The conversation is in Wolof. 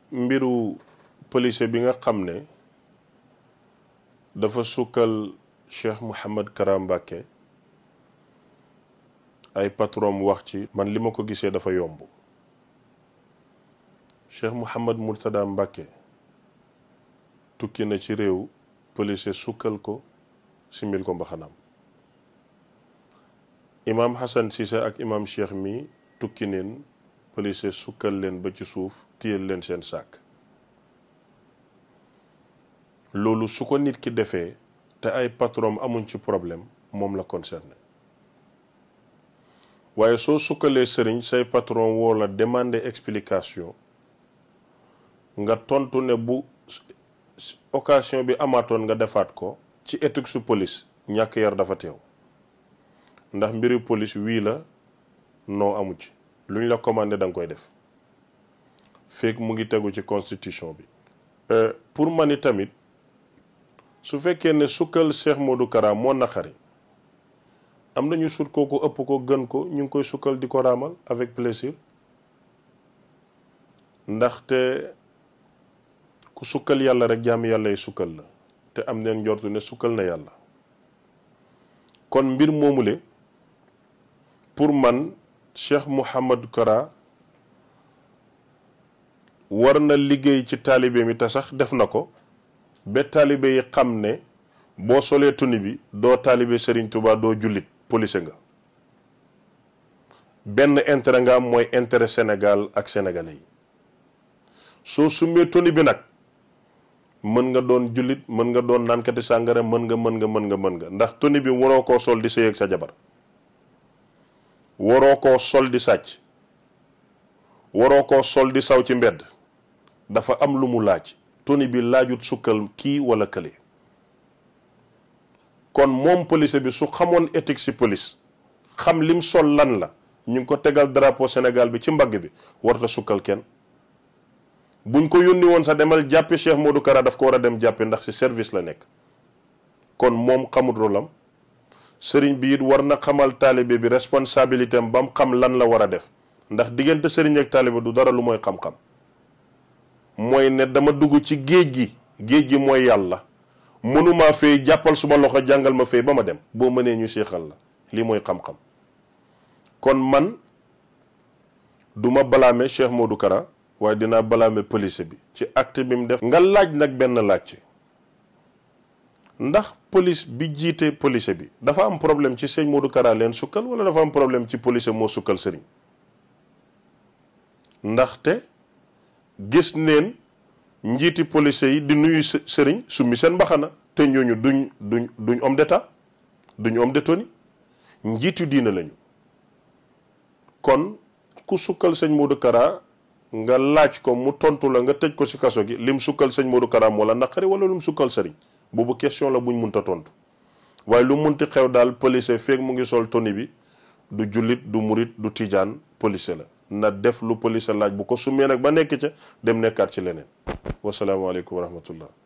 mbiru policier bi nga xam ne dafa sukkal Cheikh Mouhamad Kara Mbacké ay patron wax ci man li ma ko gisee dafa yomb Cheikh Mouhamad Mourtada Mbacké tukki na ci réew policier sukkal ko simil ko mbaxanaam imaam Hassan Cissé ak imaam Cheikh mi tukki neen policier sukkal leen ba ci suuf téyel leen seen sàkk loolu su ko nit ki defee te ay patron amuñ ci problème moom la concerné waaye soo sukkalee sëriñ say patron woo la demander explication nga tontu ne bu occasion bi amaatoon nga defaat ko ci éthique su police ñàkk yar dafa teew ndax mbiri police wii la noo amu ci lu ñu la commandé da nga koy def fekk mu ngi tegu ci constitution bi pour man tamit su fekkee ne sukkal Cheikh Modou Kara moo naqari am nañu sut kooku ëpp ko gën ko ñu ngi koy sukkal di ko raamal avec plaisir ndaxte ku sukkal yàlla rek jaami yàlla yi sukkal la te am neen njortu ne sukkal na yàlla kon mbir moomule pour man Cheikh Mouhamad Kara war na liggéey ci taalibe mi te sax def na ko ba taalibe yi xam ne boo solee tuni bi doo taalibe Serigne Touba doo jullit police nga benn intérêt nga am mooy intérêt Sénégal ak sénégalais yi soo summee tuni bi nag mën nga doon jullit mën nga doon naankati sàngara mën nga mën nga mën nga mën nga ndax tuni bi waroo koo sol di sëy ak sa jabar waroo koo sol di sàcc waroo koo sol di saw ci mbedd dafa am lu mu laaj toni bi laajut sukkal kii wala kële kon moom police bi su xamoon éthique si police xam lim sol lan la ñu ngi ko tegal drapeau Sénégal bi ci mbagg bi warta sukkal kenn buñ ko yónni woon sa demal jàppi Cheikh Modou Kara daf ko war a dem jàppi ndax si service la nekk kon moom xamut rolam sëriñ bi it war na xamal taalibe bi responsabilité am ba mu xam lan la war a def ndax diggante sëriñ ak taalibe du dara lu mooy xam-xam mooy ne dama dugg ci géej gi géej gi mooy yàlla mënumaa fay jàppal suma loxo jàngal ma fay ba ma dem boo mënee ñu seexal la lii mooy xam-xam kon man duma balaame Cheikh Modou Kara waaye dinaa balaame police bi ci acte bi mu def nga laaj nag benn laaj ndax police bi jiite police bi dafa am problème ci sëñ Modou Kara leen sukkal wala dafa am problème ci police moo sukkal sëriñ ndaxte gis neen njiiti police yi di nuyu sëriñ summi seen mbaxana te ñooñu duñ duñ duñ homme d'état duñ homme de tenue njiitu diina lañu kon ku sukkal sëñ Modou Kara nga laaj ko mu tontu la nga tëj ko ci kaso gi lim sukkal sëñ Modou Kara moo la naqari wala lim sukkal sëriñ boobu question la buñ munta tontu waaye lu munti xew daal police feeg mu ngi sol toni bi du jullit du murit du tijaan police la na def lu police laaj bu ko summee nag ba nekk ca dem nekkaat ci leneen wasalaamaaleykum wa rahmatullah